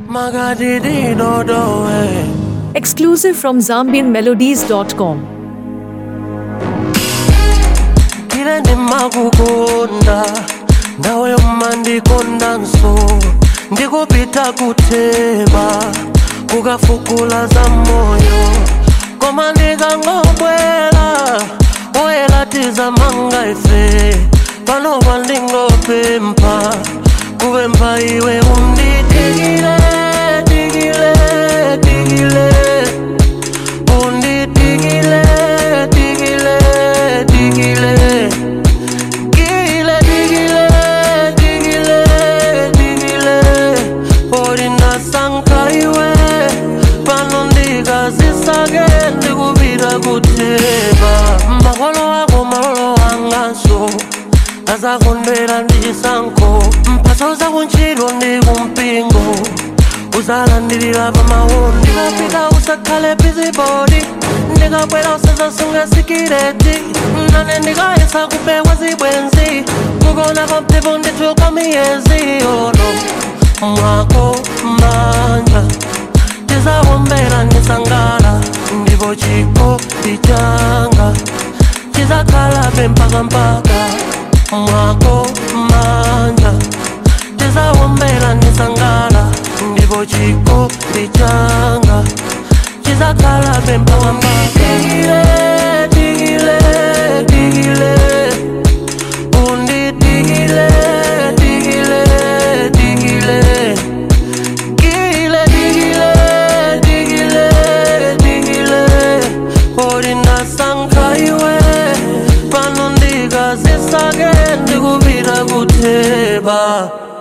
Magadidi dodoe. Exclusive from ZambianMelodies.com. Kile ndimakukunda nawe umandikonda nso ndikupita kutheba kukafukula za moyo koma ndikangobwera oyelatiza manga ife pano pandingopempha kupempha iwe unditikile tikile tikile unditikile tikile tikile Digile, digile, digile, digile Orina sankaiwe Pano ndikazisake ndikupita kutheba Makolo ako malolo angaso azakondwera ndichisankho mphaso zakuntchito ndi kumpingo uzalandirira pamawu ndikapita usakhale bizibodi ndikabwera usazasunga sikireti nane ndikayesa kubekwa zibwenzi kukona kwamphepho ndithuka miyezi ono mwako manja tizawombera ndisangala ndipo chikopi changa chizakhalabe mpaka mpaka mwako manja tizawombera ndisangala ndipo chikopi changa chizakhalabe mpaka mpaka Digile, digile, digile undidigile digile digile Digile, digile, digile, digile Orina sankaiwe Pano ndikazisake ndikupita kutheba